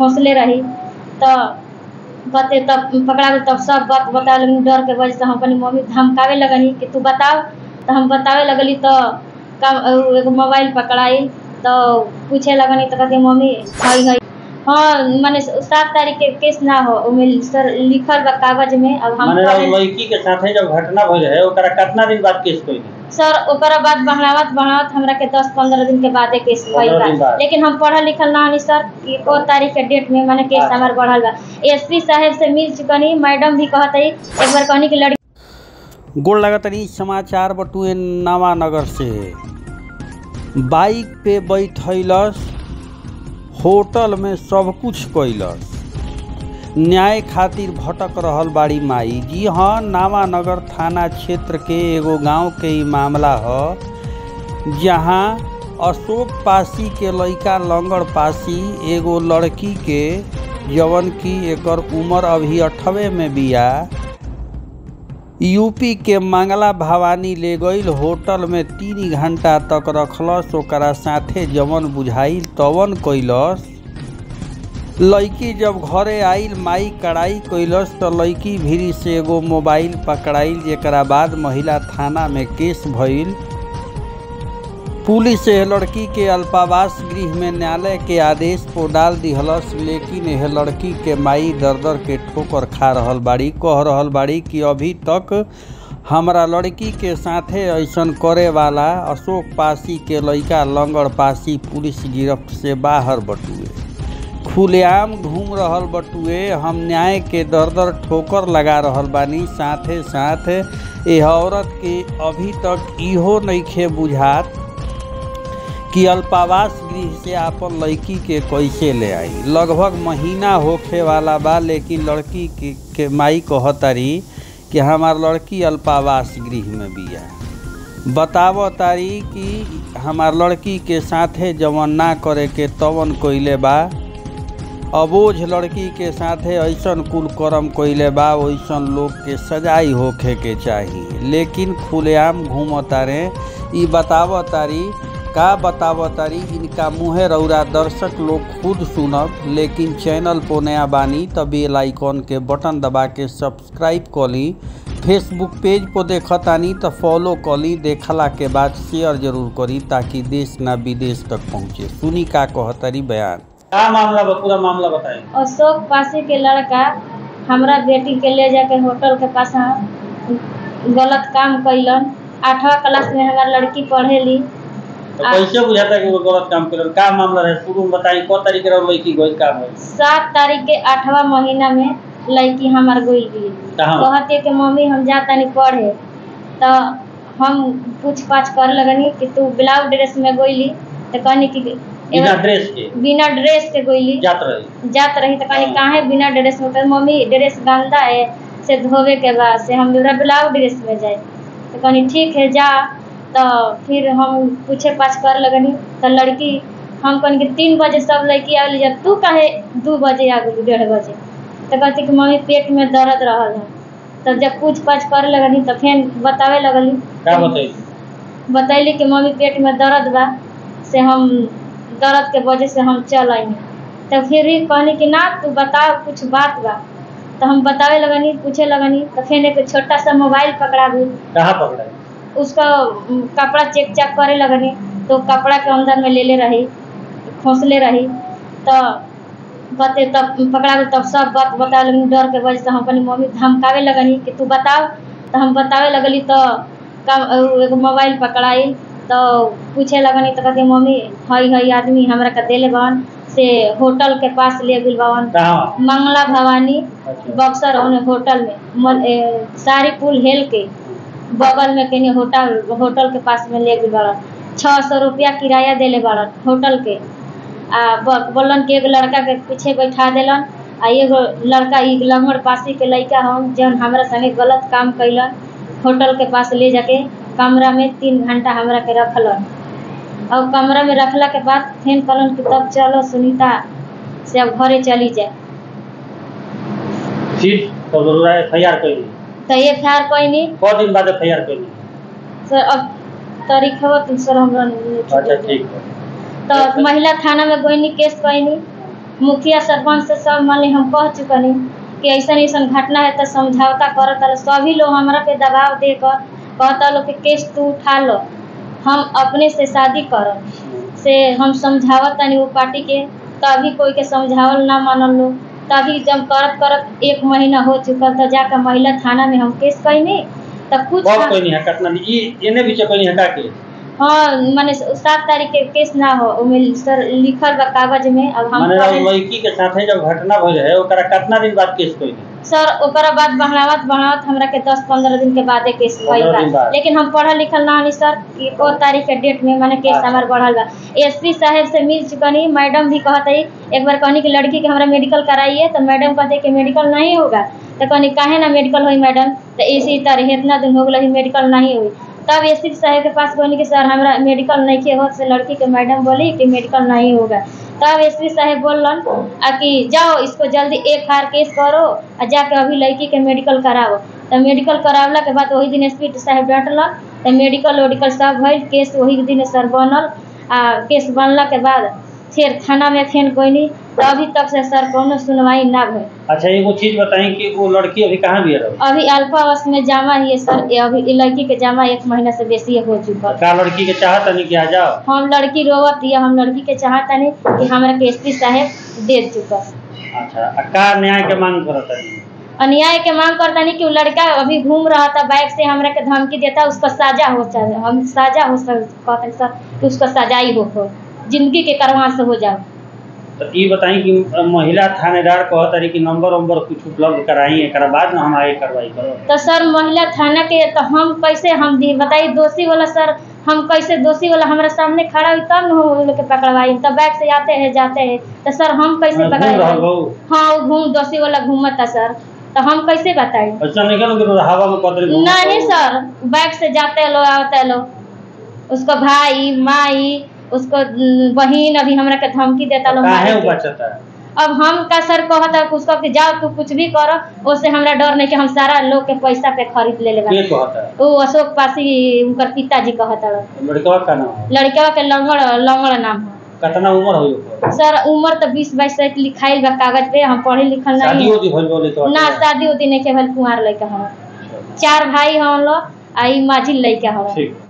खोसले रही तो बते तब पकड़ा गई तब सब बात बतावे लगनी डर के वजह से हम अपनी मम्मी के धमकावे लगनी कि तू बताओ तो हम बतावे लगली तो का एगो मोबाइल पकड़ाई तो पूछे लगनी तो कहती मम्मी हई हई हाँ माने सात तारीख के केस ना हो ओमे सर लिखल बा कागज में अब हम माने पढ़े- लड़की के साथे जब घटना भइल है ओकरा कितना दिन बाद केस कइली सर ओकरा बाद बढ़ावत बढ़ावत हमरा के दस पंद्रह दिन के बादे केस भइल 15 बा दिन बाद। लेकिन हम पढ़ल लिखल ना हनी सर कि ओ तारीख के डेट में माने केस अच्छा। हमार बढ़ल बा एसपी साहब से मिल चुकनी मैडम भी कहत हई एक बार कहनी कि लड़की गोड़ लगतनी समाचार बटुए नवानगर से बाइक पे बैठैलस होटल में सब कुछ कैलस न्याय खातिर भटक रहल बाड़ी माई जी हाँ नावानगर थाना क्षेत्र के एगो गांव के ई मामला ह जहाँ अशोक पासी के लइका लंगड़ पासी एगो लड़की के जवन की एकर उम्र अभी अठवे में बिया यूपी के मंगला भवानी ले गईल होटल में तीन घंटा तक रखलस ओकरा साथे जवन बुझाइल तवन कैलस लड़की जब घरे आइल माई कड़ाई कैलस तो लड़की भीरी से एगो मोबाइल पकड़ाइल जेकरा बाद महिला थाना में केस भइल पुलिस एह लड़की के अल्पावास गृह में न्यायालय के आदेश पर डाल दिहलस लेकिन यह लड़की के माई दर दर के ठोकर खा रहल बाड़ी कह रहल बाड़ी कि अभी तक हमरा लड़की के साथे ऐसन करे वाला अशोक पासी के लइका लंगड़ पासी पुलिस गिरफ्त से बाहर बटुए खुलेआम घूम रहल बटुए हम न्याय के दर दर ठोकर लगा रहल बानी साथे साथ एह औरत के अभी तक इहो नइखे बुझात कि अल्पावास गृह से आपन लड़की के कैसे ले आई लगभग महीना होखे वाला बा लेकिन लड़की के, के माई कहतारी कि हमार लड़की अल्पावास गृह में बिया बताव तारी कि हमार लड़की के साथे जवन ना करे के तवन कइले बा अबोझ लड़की के साथे ऐसन कुल कर्म कइले बा वैसन लोग के सजाई होखे के चाही लेकिन खुलेआम घूमतारे ई बताव तारी का बताव तारी इनका मुँहे रौरा दर्शक लोग खुद सुनब लेकिन चैनल पो नया बानी त बेल आइकॉन के बटन दबा के सब्सक्राइब कली फेसबुक पेज पर देखतानी तो फॉलो कली देखला के बाद शेयर जरूर करी ताकि देश ना विदेश तक पहुँचे सुनी का कहतरी बयान का मामला बा पूरा मामला बताएं अशोक पासी के लड़का हमरा बेटी के ले जाके होटल के पास गलत काम कैलन आठवा क्लास में हमार लड़की पढ़ेली तो आ- कैसे बुझाता कि वो गलत काम कर का मामला रहे शुरू में बताई कौ तारीख रहे लड़की गई का भइल सात तारीख के आठवा महीना में लड़की हमार गई गई कहाँ कहती कि मम्मी हम जाता नहीं पढ़े तो हम पूछ पाछ कर लगनी कि तू ब्लाउज ड्रेस में गईली तो कहनी कि बिना एगो- ड्रेस के बिना ड्रेस के गईली जात रही जात रही तो कहनी काहे बिना ड्रेस में तो मम्मी ड्रेस गंदा है से धोवे के बाद से हम मेरा ब्लाउज ड्रेस में जाए तो कहनी ठीक है जा तो फिर हम पूछे पाछ कर लगनी तो लड़की हम कहनी कि तीन बजे सब लड़की आगली जब तू काहे दू बजे आ गई डेढ़ बजे तो कहती कि मम्मी पेट में दर्द रहल है तब जब पूछ पाछ कर लगनी तो फिर बतावे लगली का बताई बतैली कि मम्मी पेट में दर्द बा से हम दर्द के वजह से हम चल आई तो फिर भी कहनी कि ना तू बता कुछ बात बा तो हम बतावे लगनी पूछे लगनी तो फिर एक छोटा सा मोबाइल पकड़ा दी कहाँ पकड़ा उसका उम, कपड़ा चेक चेक करे लगनी तो कपड़ा के अंदर में ले ले रही खोसले रही तो बते तब पकड़ा गई तब सब बात बतावे लगनी डर के वजह से हम अपनी मम्मी के धमकावे लगनी कि तू बताओ तो हम बतावे लगली तो का एगो मोबाइल पकड़ाई तो पूछे लगनी तो कहती मम्मी हई हई आदमी हमरा के देले बहन से होटल के पास ले गेल बहन कहाँ मंगला भवानी अच्छा बक्सर ओने होटल में मन- ए, सारी पुल हेल के बगल में कहीं होटल होटल के पास में ले गई बड़न छः सौ रुपया किराया देले बड़न होटल के आ ब- बोलन कि एगो लड़का के पीछे बैठा देलन आ एगो लड़का ई लंगड़ पासी के लड़का हम जौन हमरा संगे गलत काम कैलन होटल के पास ले जाके कमरा में तीन घंटा हमरा के रखलन और कमरा में रखला के बाद फिर कहलन कि तब चलो सुनीता से अब घरे चली जाए सीट तो जरूर एफ आई आर कैली तो ये फार कोई नहीं कौ दिन बाद एफ आई आर कैली सर अब तारीख है तो सर हमरा नहीं अच्छा ठीक है तो महिला थाना में कोई नहीं केस कोई नहीं मुखिया सरपंच से सब मान ली हम कह चुकनी कि ऐसा ऐसा घटना है तो समझौता करत रह सभी लोग हमरा पे दबाव देकर कहता लोग कि केस तू उठा लो हम अपने से शादी करब से हम समझावत तनी वो पार्टी के तभी कोई के समझावल ना मानल लोग तभी जब करत करत एक महीना हो चुकल तो जाकर महिला थाना में हम केस कैनी तो कुछ बहुत कोई नहीं है कतना नहीं ई एने बीचे कोई नहीं है का के हाँ माने सात तारीख के केस ना हो ओमे सर लिखल बा कागज में अब हम माने पढ़े- लड़की के साथे जब घटना भइल है ओकरा कितना दिन बाद केस कोई नहीं सर ओकरा बाद बढ़ावत बढ़ावत हमरा के दस पंद्रह दिन के बादे केस भइल 15 दिन बा बाद। लेकिन हम पढ़ल लिखल ना हनी सर कि ओ तारीख के डेट में माने केस अच्छा। हमार बढ़ल बा एसपी साहब से मिल चुकनी मैडम भी कहत है एक बार कहनी कि लड़की के हमरा मेडिकल कराइए तो मैडम कहते कि मेडिकल नहीं होगा तो कहनी काहे ना मेडिकल होई मैडम तो इसी तरह इतना दिन हो गई मेडिकल नहीं हुई तब एस पी साहब के पास कहनी कि सर हमरा मेडिकल नहीं के हो से लड़की के मैडम बोली कि मेडिकल नहीं होगा तब एस पी साहब बोलन आ कि जाओ इसको जल्दी एक हार केस करो आ जाके अभी लड़की के मेडिकल कराओ तो मेडिकल करावला के बाद वही दिन एस पी साहब डांटलन तो मेडिकल वेडिकल सब भइल केस वही दिन सर बनल आ केस बनला के बाद फिर थाना में फेन कोई तो अभी तक से सर कोनो सुनवाई ना भइल अच्छा एगो चीज बताई कि वो लड़की अभी कहाँ भी रहो अभी अल्पावस में जामा ही है सर ये अभी ई लड़की के जामा एक महीना से बेसी हो चुकल का लड़की के चाहत नहीं कि आ जाओ हम लड़की रोवत या हम लड़की के चाहता नहीं कि हमरा के एस पी साहब दे चुकल अच्छा आ का न्याय के मांग करत है अन्याय के मांग करता नहीं कि वो लड़का अभी घूम रहा था बाइक से हमरा के धमकी देता उसका साजा हो चाहिए हम साजा हो सक कहते हैं सर कि उसका सजाई हो हो जिंदगी के करवा से हो जाओ तो ये बताई कि महिला थानेदार कहत रही कि नंबर वंबर कुछ उपलब्ध कराई एकरा बाद ना हम आगे कार्रवाई करो तो सर महिला थाना के तो हम कैसे हम दी बताइए दोषी वाला सर हम कैसे दोषी वाला हमारे सामने खड़ा हुई तब न हम उन लोग के पकड़वाई तब बाइक से आते हैं जाते हैं तो सर हम कैसे घूम रहल पकड़ाई बहू हाँ वो घूम दोषी वाला घूमता सर तो हम कैसे बताई ऐसा नहीं करो कि हवा में कतरी घूमत नहीं रहो। सर बाइक से जाते लो आते लो उसको भाई माई उसको न, बहिन अभी हमरा के धमकी देता लो काहे मारे वो के। बचता है अब हम का सर कहता उसको कि जाओ तू कुछ भी करो उससे हमरा डर नहीं कि हम सारा लोग के पैसा पे खरीद ले लेबा के कहता है वो अशोक पासी उनकर पिताजी कहता रहो लड़कवा का नाम है लड़का के लंगड़ लंगड़ नाम है कितना उम्र हो ओकर सर उम्र तो बीस बाईस से लिखाइल बा कागज पे हम पढ़े लिखल शादी नहीं होती भइल बोले तो ना शादी उदी नहीं के भल कुंवार लड़का हम चार भाई हम लोग आ ई माझी लड़का हम ठीक